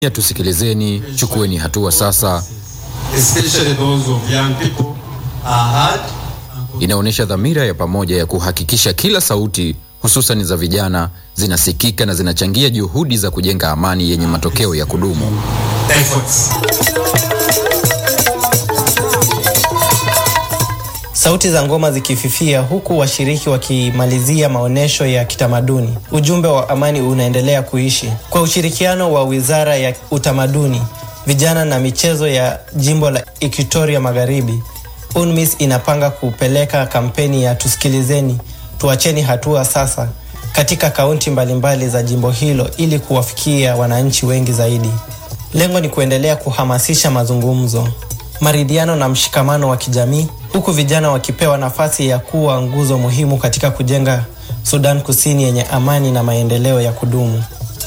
ya tusikilizeni, chukueni hatua sasa, especially those of young people, are heard and inaonyesha dhamira ya pamoja ya kuhakikisha kila sauti hususan za vijana zinasikika na zinachangia juhudi za kujenga amani yenye matokeo ya kudumu. efforts. Sauti za ngoma zikififia huku washiriki wakimalizia maonyesho ya kitamaduni. Ujumbe wa amani unaendelea kuishi. Kwa ushirikiano wa Wizara ya Utamaduni, Vijana na Michezo ya Jimbo la Equatoria Magharibi, UNMISS inapanga kupeleka kampeni ya tusikilizeni, tuacheni hatua sasa katika kaunti mbalimbali za jimbo hilo ili kuwafikia wananchi wengi zaidi. Lengo ni kuendelea kuhamasisha mazungumzo, maridhiano na mshikamano wa kijamii huku vijana wakipewa nafasi ya kuwa nguzo muhimu katika kujenga Sudan Kusini yenye amani na maendeleo ya kudumu.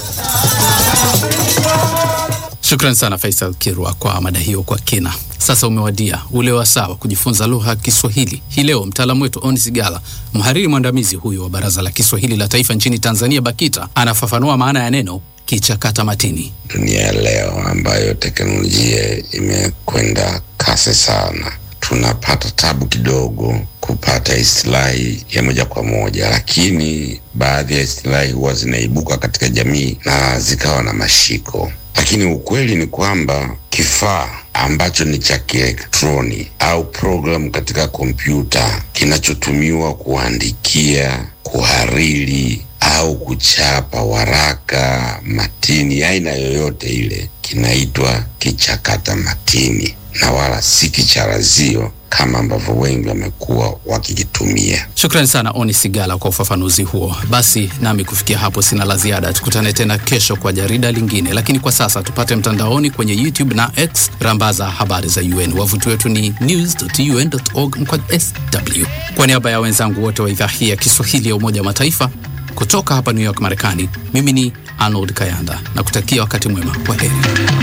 Shukran sana Faisal Kirwa kwa mada hiyo kwa kina. Sasa umewadia ule wasaa wa kujifunza lugha ya Kiswahili. Hii leo mtaalamu wetu Onis Gala, mhariri mwandamizi huyo wa Baraza la Kiswahili la Taifa nchini Tanzania, BAKITA, anafafanua maana ya neno kichakata matini. dunia ya leo ambayo teknolojia imekwenda kasi sana, tunapata tabu kidogo kupata istilahi ya moja kwa moja, lakini baadhi ya istilahi huwa zinaibuka katika jamii na zikawa na mashiko. Lakini ukweli ni kwamba kifaa ambacho ni cha kielektroni au programu katika kompyuta kinachotumiwa kuandikia, kuhariri au kuchapa waraka, matini, aina yoyote ile, kinaitwa kichakata matini na wala si kicharazio kama ambavyo wengi wamekuwa wakikitumia. Shukrani sana Oni Sigala kwa ufafanuzi huo. Basi nami kufikia hapo sina la ziada. Tukutane tena kesho kwa jarida lingine, lakini kwa sasa tupate mtandaoni kwenye YouTube na X, rambaza habari za UN. Wavuti wetu ni news.un.org mkwaju sw. Kwa niaba ya wenzangu wote wa idhaa hii ya Kiswahili ya Umoja wa Mataifa kutoka hapa New York, Marekani, mimi ni Arnold Kayanda na kutakia wakati mwema. Kwa heri.